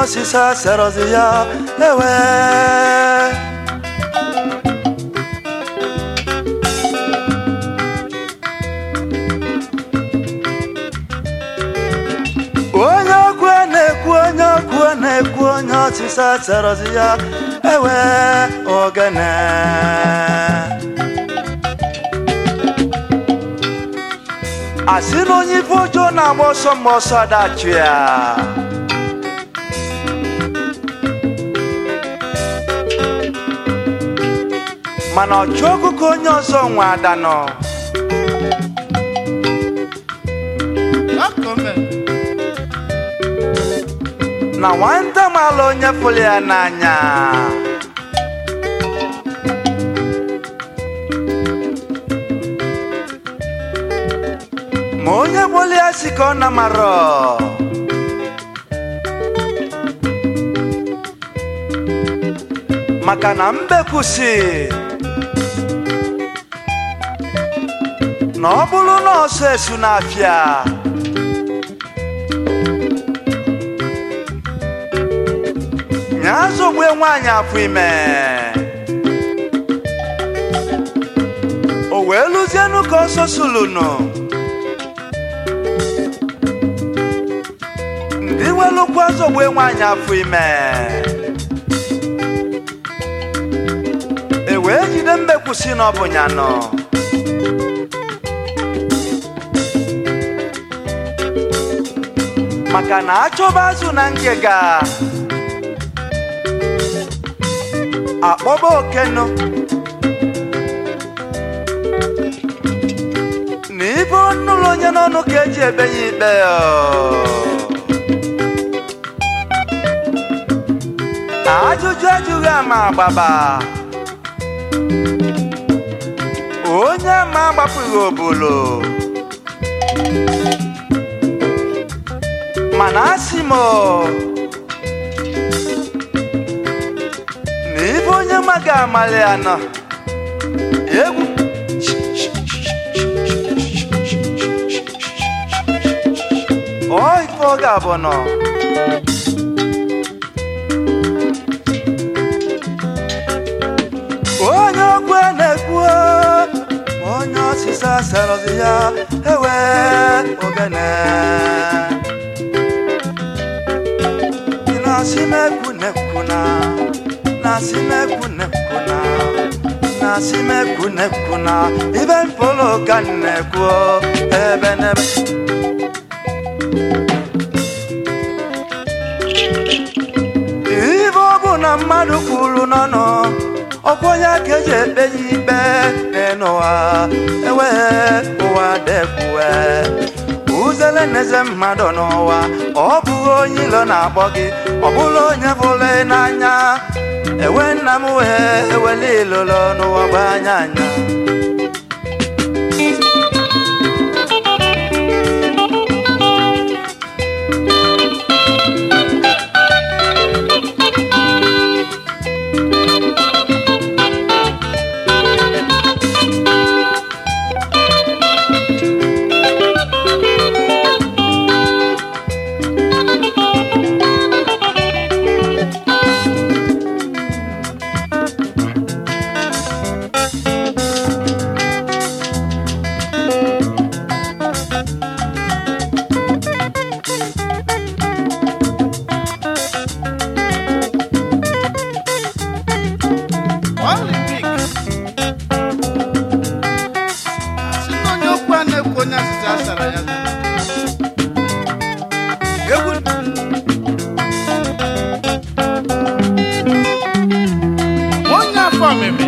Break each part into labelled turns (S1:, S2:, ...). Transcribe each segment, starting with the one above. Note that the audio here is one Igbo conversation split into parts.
S1: osisi aserọzi ya ewe onye okwu na-ekwu onye okwu na-ekwu onye osisi aserọzi ya ewe ogene asị na onye ife ọjọọ na-agba ọsọ mgbe ọsọ adachụ ya mana ọchụ ọkụkọ onye ọzọ nwe ada nọ na nwata mala onye fụrụ ya n'anya ma onye gbolu ya si ka ọ na marọ maka na mbekwusi na ọ bụrụ na ọsọ esu n'afịa nya zogbe nwaanyị afọ ime o wee lụzienụ ka ọsọ sulunu ndị welụkwa zogbe nwaanyị afọ ime e wee jide mbekwusi na ọ bụ ya nọ maka na achọba azụ na ngịga akpọba okenu na ibe ọnụlụ onye n'ọnụ ka eji ebe ya ikpe ọ. ajụjụ ajụghị ama agbaba onye ama agbapụghị obolo mana asị m na ibe onye maga amalị ya nọ egwu ọ ife ọ ga-abụ nọ onye okwu na-ekwu ma onye ọsịsa serọzi ya ewe ogene na-asị m ekwu na-ekwu na na-asị m ekwu na-ekwu na na-asị m ekwu na-ekwu na ibe mpolo ka m na-ekwu ebe n'ebe ibe ọ bụ na mmadụ kwuru n'ọnụ ọkwa onye ka eji ekpe ya ikpe n'ụwa ewe ụwa dekwue uzele n'eze mmadụ n'ụwa ọ bụghị onye ilo na-akpọ gị ọ bụrụ onye bụrụ n'anya ewe nna m wee ewele ilolo n'ụwa bụ anya anya
S2: Olympic. Asị na onye okwu a na-ekwu onye asịsị asara ya egwu onye afọ ọmịmị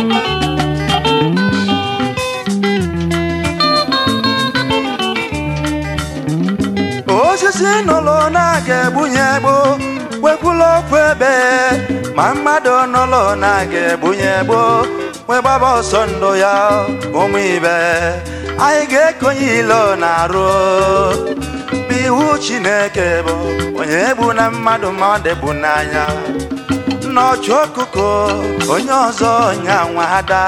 S1: osisi nụlụ na-aga egbunye egbu wekwula okwu ebe ma mmadụ nụlụ na-aga egbunye egbu wee gbaba ọsọ ndụ ya ụmụ ibe anyị ga-ekonye ilo na-arụ bụ iwu chineke bụ onye egbu na mmadụ ma ọ dịbu n'anya n'ọchụ ọkụkọ onye ọzọ nya nwada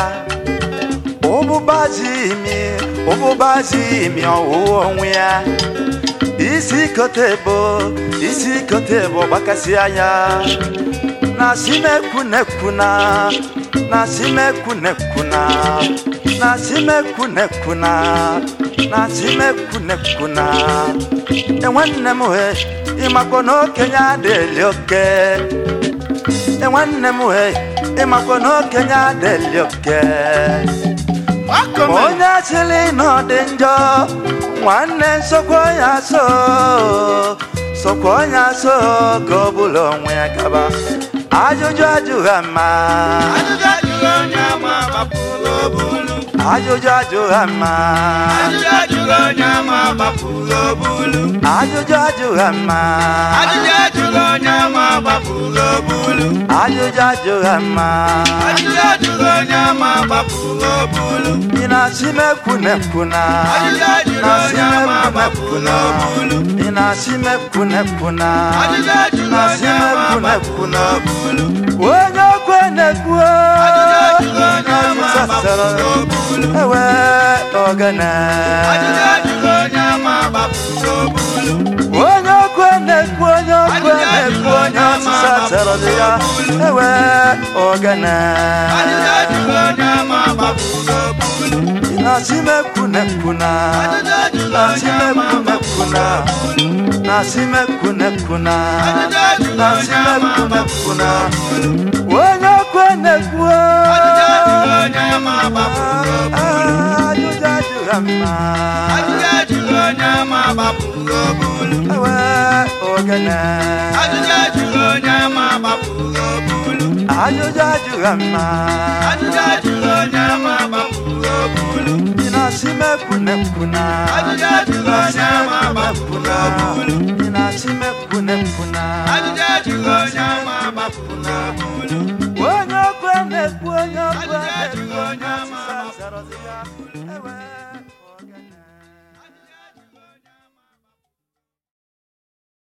S1: ụbụbazi imi ụbụbazi imi ọwụwa onwe ya isi kote bụ isi kote bụ gbakasị anya na simekwunekwuna na simekwunekwuna na simekwunekwuna na simekwunekwuna enwanne m he ịmakwa na okenye adịghị oke enwanne m he ịmakwa na okenye adịghị oke
S2: Akọme.
S1: onye achịrị na ọ dị njọ nwanne nsokwa ya so sokwa onye so ka ọ bụla onwe ya gaba ajụjụ ajụghị ama
S2: Ajụjụ ajụrụ onye ama gbapụrụ obulu.
S1: ajụjụ ajụghị ama
S2: Ajụjụ ajụrụ onye ama gbapụrụ obulu.
S1: ajụjụ ajụghị ama
S2: Ajụjụ ajụrụ onye ama gbapụrụ obulu.
S1: ajụjụ ajụghị ama
S2: Ajụjụ ajụrụ onye ama gbapụrụ obulu.
S1: ị na-asị m ekwunekwuna
S2: Ajụjụ ajụrụ onye ama gbapụrụ obulu.
S1: ị na-asị m ekwunekwuna
S2: Ajụjụ ajụrụ onye ama gbapụrụ obulu.
S1: onye okwe na-ekwu
S2: Ajụjụ ajụrụ onye ama gbapụrụ obulu.
S1: ewe ogene
S2: Ajụjụ ajụrụ onye ama gbapụrụ obulu.
S1: onye okwe na-ekwu onye okwe na-ekwu onye ọsịsa zara dị ya ewe ogene
S2: Ajụjụ ajụrụ onye ama gbapụrụ obulu.
S1: na-asị m ekwunekwuna
S2: Ajụjụ ajụrụ
S1: na-asị
S2: onye
S1: m
S2: ama
S1: ekwunekwuna
S2: gbapụrụ obulu.
S1: na-asị m ekwunekwuna
S2: Ajụjụ ajụrụ
S1: na-asị
S2: onye
S1: m
S2: ama
S1: ekwunekwuna
S2: gbapụrụ obulu.
S1: onye okwe na-ekwu
S2: Ajụjụ ajụrụ onye ama gbapụrụ obulu.
S1: ajụjụ ajụghị mma
S2: Ajụjụ ajụrụ onye ama gbapụrụ obulu.
S1: ewe ogene
S2: Ajụjụ ajụrụ onye ama gbapụrụ obulu.
S1: ajụjụ ajụghị mma
S2: Ajụjụ ajụrụ onye ama gbapụrụ obulu.
S1: ị na-asị m ekwunekwuna
S2: Ajụjụ ajụrụ onye ama gbapụrụ obulu.
S1: ị na-asị m ekwunekwuna